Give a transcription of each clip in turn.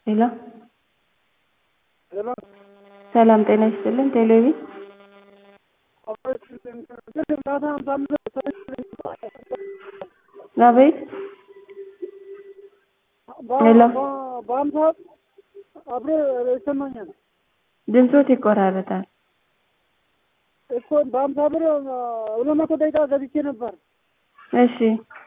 ሄሎ ሰላም ጤና ይስጥልን ቴሌቪ አቤት ሄሎ በአንድ ሰዓት አብሮ ይሰማኛል ድምፆት ይቆራረጣል እኮ በአምሳ ብር ሁለት መቶ ደቂቃ ገብቼ ነበር። እሺ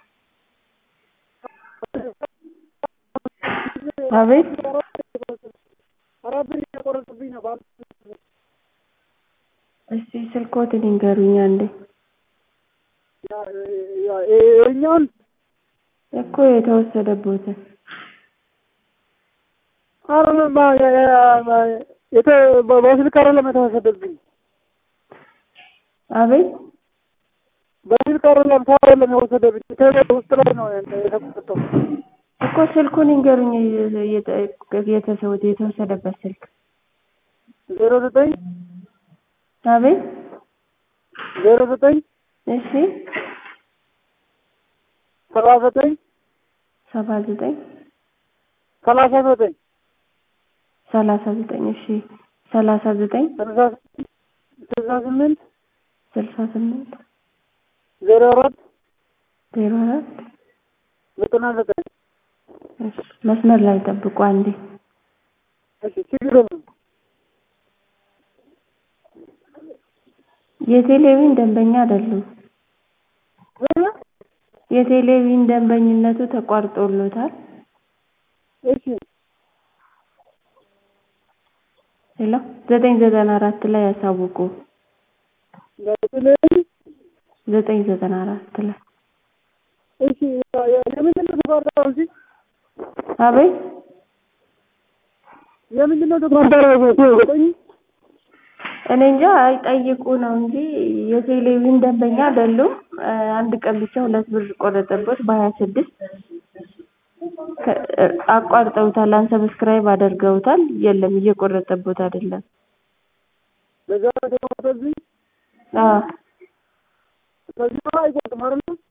አቤት አራት ብር እየቆረጡብኝ ነው። በአምሳ ብር እስቲ ስልክዎትን ይንገሩኝ አንዴ ያ- ያ- ይኸኛውን እኮ የተወሰደቦትን አይደለም ባ- ያ- ያ- የተ- በ- በስልክ አይደለም የተወሰደብኝ አቤት በስልክ አይደለም ሰው አይደለም የወሰደብኝ ከቤት ውስጥ ላይ ነው የተቆጠው። እኮ ስልኩን ይንገሩኝ የተ- የተሰው- የተወሰደበት ስልክ ዜሮ ዘጠኝ አቤት ዜሮ ዘጠኝ እሺ ሰባ ዘጠኝ ሰባ ዘጠኝ ሰላሳ ዘጠኝ ሰላሳ ዘጠኝ እሺ ሰላሳ ዘጠኝ ስልሳ ስልሳ ስምንት ስልሳ ስምንት ዜሮ አራት ዜሮ አራት ዘጠና ዘጠኝ እሺ መስመር ላይ ጠብቁ አንዴ እሺ ችግር የለም። የቴሌቪዥን ደንበኛ አይደሉም እ? የቴሌቪዥን ደንበኝነቱ ተቋርጦሎታል እሺ ሄሎ ዘጠኝ ዘጠና አራት ላይ ያሳውቁ በተለይ ዘጠኝ ዘጠና አራት ላይ እሺ ያ- ያ- የምንድን ነው ተቋርጠው እንጂ አቤት የምንድን ነው ተቋርጠው ዘጠኝ እኔ እንጃ አይጠይቁ ነው እንጂ የቴሌቪዥን ደንበኛ አይደሉም እ አንድ ቀን ብቻ ሁለት ብር ቆረጠቦት በሀያ ስድስት አቋርጠውታል አንሰብስክራይብ አድርገውታል የለም እየቆረጠቦት አይደለም በዛ ተቋርጠብኝ አዎ ከዚህ በኋላ አይቆርጥም አይደል?